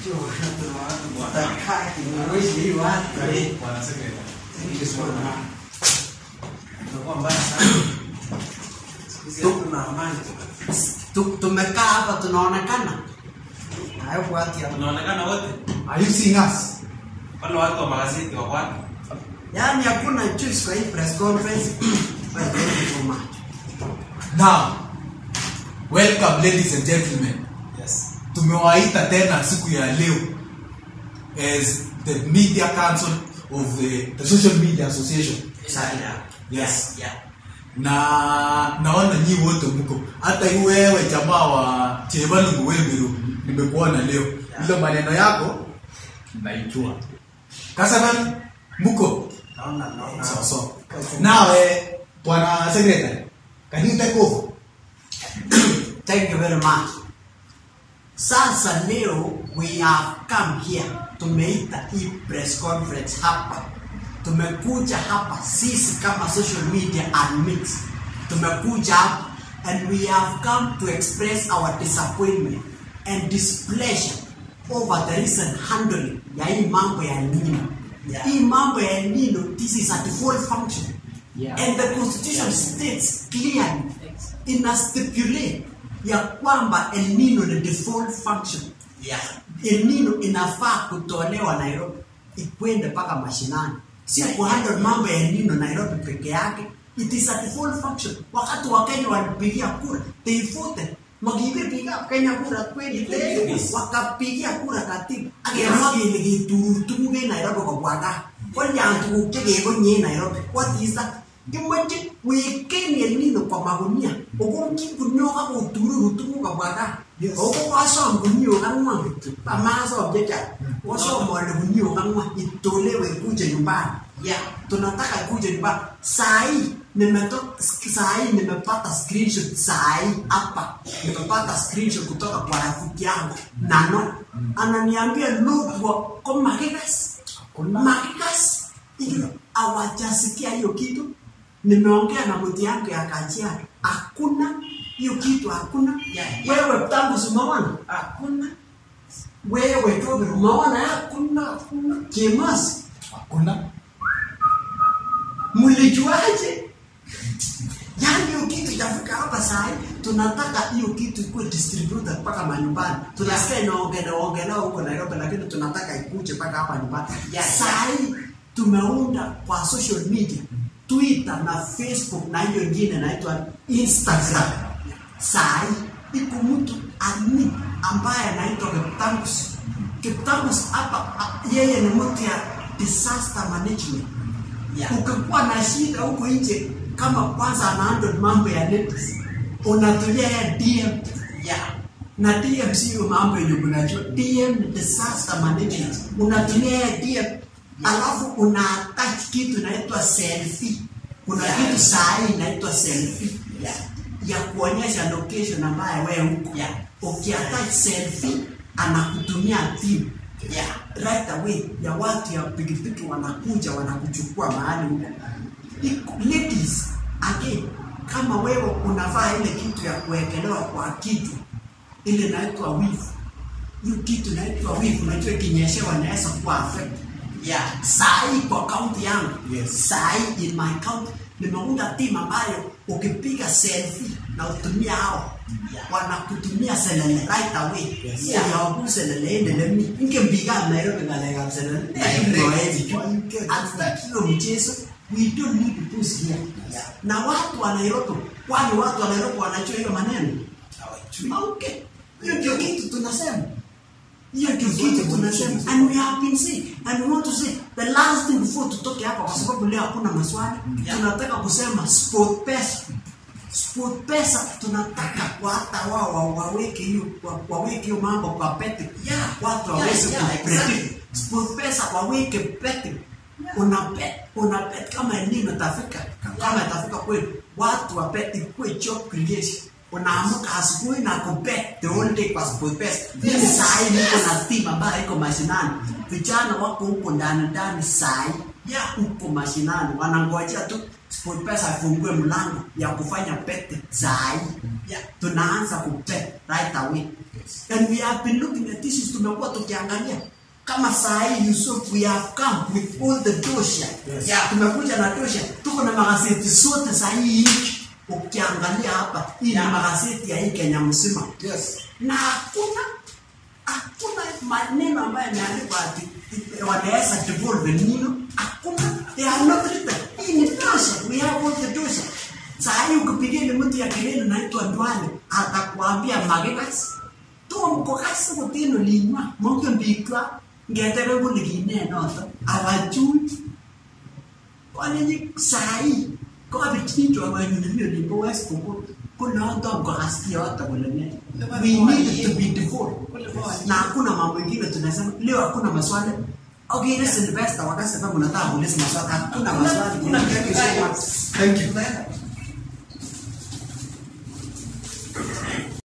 Tu- tumekaa hapa tunaonekana hayo watu ya Tunaonekana wote Are you seeing us? wale watu wa magazeti wako wapi? yaani hakuna choice kwa hii press conference Well, thank you so much. Now, welcome ladies and gentlemen. Yes. Tumewaita tena siku ya leo as the media council of the, the social media association. Sana. Yes. Yeah. Na naona nyi wote mko. Hata hii wewe jamaa wa Chevalungu wewe nimekuona leo. Ile maneno yako naijua. Kasana mko. Naona, naona. So so. Nawe bwana secretary, can you take over? Thank you very much. Sasa leo we have come here, tumeita hii press conference hapa. Tumekuja hapa sisi kama social media admins, tumekuja hapa and we have come to express our disappointment and displeasure over the recent handling ya hii mambo ya El Nino. Yeah. Hii mambo ya El Nino, this is a default function. Yeah. And the constitution states clearly ina stipulate ya kwamba El Nino ni default function. Yeah. El Nino inafaa kutolewa Nairobi ikwende mpaka mashinani, sio kuhandle mambo ya El Nino Nairobi peke yake. It is a default function. Wakati wa Kenya walipigia kura, they voted makipiga Kenya kura kweli kweli, Yes. wakapigia kura katiba akemwa kele kituru tuguk en Nairobi kobwa gaa kolyan tuguk chekekonye en Nairobi what is that kimoche weken El Nino kwa magunia okonchi guniok ak otururu tuguk kobwa gaa ako kosom guniok ang'wan kityo amasom chechang kosom ole guniok ang'wan itolewe ikuje nyumbani ya tunataka ikuje nyumbani saa hii nimeto saa hii nimepata screenshot saa hii hapa nimepata screenshot kutoka kwa rafiki yangu nano ananiambia lugwa ko makikas makikas hiyo hawajasikia hiyo kitu nimeongea na mti yangu ya kajiado hakuna hiyo kitu hakuna Yeah, wewe tangu simaona hakuna wewe tobe umeona hakuna hakuna kimasi Hakuna. mlijuaje yaani hiyo kitu itafika hapa saa hii tunataka hiyo kitu ikuwe distributed mpaka manyumbani tunasikia inaongelewa huko nairobi lakini tunataka ikuje mpaka hapa nyumbani saa hii tumeunda kwa social media twitter na facebook na hiyo ingine inaitwa instagram saa hii iko mtu admin ambaye anaitwa kiptangus kiptangus hapa a- yeye ni mtu ya disaster management Yeah. ukikuwa na shida huko nje kama kwanza anahandle mambo ya netics unatumia ya dm Yeah. na dm sio mambo yenye unajua dm ni disaster management unatumia ya dm alafu una attach kitu inaitwa selfie kuna Yeah. kitu saa hii inaitwa selfie Yeah. ya kuonyesha location ambayo wewe huko Yeah. ukiattach selfie anakutumia timu Yeah. right away ya watu ya pikipiki wanakuja wanakuchukua mahali huko Iko- ladies again kama wewe unavaa ile kitu ya kuwekelewa kwa kitu ile inaitwa wivu hiyo kitu inaitwa wivu unajua ikinyeshewa inaweza kuwa affect Yeah. saa hii kwa kaunti yangu Yes. saa hii in my county nimeunda timu ambayo ukipiga selfie na utumia hao Yeah. wanakutumia selele right away Yes. yeah. yawaku selele endele mi ingempiga nairobi ngalekab selele Direct. hatutaki hiyo mchezo we don't need to push here Yeah. na watu wa nairobi kwani watu wa nairobi wanajua hiyo maneno Hawajui. okay hiyo ndio kitu tunasema hiyo ndio kitu tunasema and we have been saying and we want to say the last thing before tutoke hapa kwa sababu leo hakuna maswali Yeah. tunataka kusema sport pesa sport pesa tunataka kwa hata wao wa- waweke hiyo wa- waweke hiyo mambo kwa pete Yeah. watu Yeah, waweze yeah, kupredict exactly. sport pesa waweke pete una bet una bet kama nini itafika kama itafika kweli watu wa bet ikuwe job creation unaamka asubuhi na kubet the whole day kwa sport pesa mimi saa hii niko na team ambayo iko mashinani vijana wako huko ndani ndani saa hii Yeah. huko mashinani wanangojea tu SportPesa afungue mlango ya kufanya pete saa hii. Yeah. Tunaanza kupet right away. And we have been looking at this tumekuwa tukiangalia kama saa hii Yusuf we have come with all the dosha. Yes. Yeah, tumekuja na dosha. Tuko na magazeti zote saa hii nchi. Ukiangalia hapa hii Yeah. ni magazeti ya hii Kenya mzima Yes. na hakuna hakuna maneno ambayo yameandikwa ati wanaweza devolve nino hakuna they are not written hii ni tosha we have all the tosha saa hii ukipigia ni mtu ya kelele naitwa Ndwale atakwambia magekas to mkokasi kutino linywa monge mbikwa ngetere kule kine noto awajui kwanini saa hii kokabichitwa wanyunemio limbo west koko kunoto mkokasi yote kule ne we need to be devoted na hakuna mambo mengine tunasema leo hakuna maswali okay listen Sylvester wakasema mnataka kuuliza maswali hakuna maswali Kuna- kuna- Thank you so much Thank you. Tunaenda